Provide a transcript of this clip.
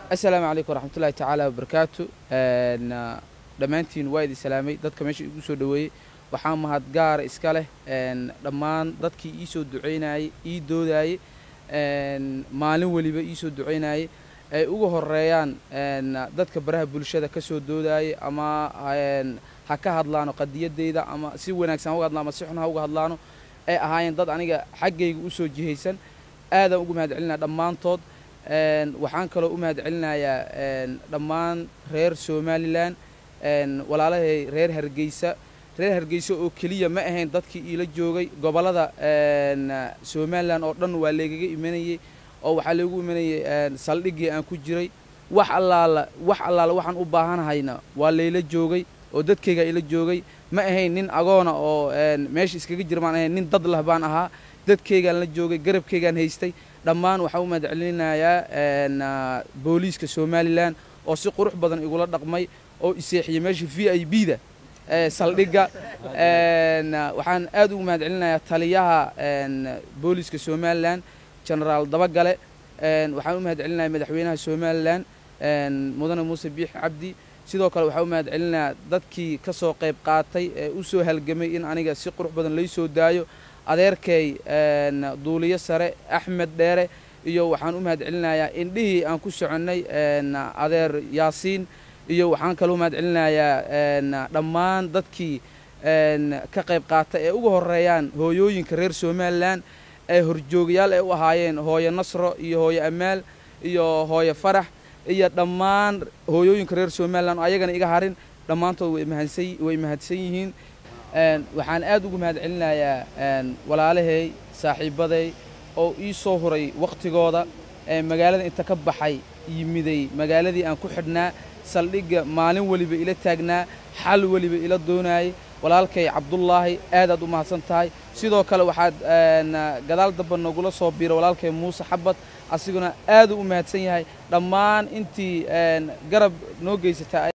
asalaamu calaykum waraxmatullahi tacaala wabarakaatu dhammaantiin waa idin salaamay dadka meesha igu soo dhoweeyey waxaa mahad gaara iska leh dhammaan dadkii ii soo ducaynayey ii doodaayey maalin weliba ii soo ducaynayey ay uga horeeyaan dadka baraha bulshada ka soo doodaayey ama ha ka hadlaano qadiyadeyda ama si wanaagsan ha uga hadlaano ama si xun ha uga hadlaano ay ahaayeen dad aniga xaggayga u soo jihaysan aadaan ugu mahad celinaya dhammaantood waxaan kaloo u mahad celinayaa dhammaan reer somalilan walaalahay reer hargeysa reer hargeysa oo keliya ma ahayn dadkii iila joogay gobollada somalilan oo dhan waa laygaga imanayey oo waxaa laygu imanayay saldhiggii aan ku jiray wax allaala wax allaala waxaan u baahanahayna waa layla joogay oo dadkaygaa ila joogay ma ahayn nin agoona oo meesha iskaga jira maan ahayn nin dad lah baan ahaa dadkaygaan la joogay garabkaygaan haystay dhammaan waxaan u mahad celinayaa booliiska somalilan oo si qurux badan igula dhaqmay oo iseexiyey meesha v i b da saldhigga waxaan aad ugu mahad celinayaa taliyaha booliiska somalilan genaraal dabagale waxaan u mahad celinayaa madaxweynaha somalilan mudane muuse biix cabdi sidoo kale waxaan u mahad celinayaa dadkii ka soo qayb qaatay ee u soo halgamay in aniga si qurux badan lay soo daayo adeerkay duuliyo sare axmed dheere iyo waxaan u mahad celinayaa indhihii aan ku soconnay adeer yaasiin iyo waxaan kaloo mahad celinayaa dhammaan dadkii ka qayb qaata ee uga horeeyaan hooyooyinka reer somalilan ee horjoogayaal ay u ahaayeen hooyo nasro iyo hooyo amaal iyo hooyo farax iyo dhammaan hooyooyinka reer somalilan oo ayagana iga harin dhammaantood way mahadsan yihiin waxaan aad ugu mahad celinayaa walaalahay saaxiibaday oo ii soo huray wakhtigooda magaalada inta ka baxay yimiday magaaladii aan ku xidhnaa saldhigga maalin weliba ila taagnaa xal weliba ila doonaayay walaalkay cabdullaahi aadaad u mahadsan tahay sidoo kale waxaad gadaal damba nagula soo biira walaalkay muuse xabad asiguna aaduu u mahadsan yahay dhammaan intii garab noo geysata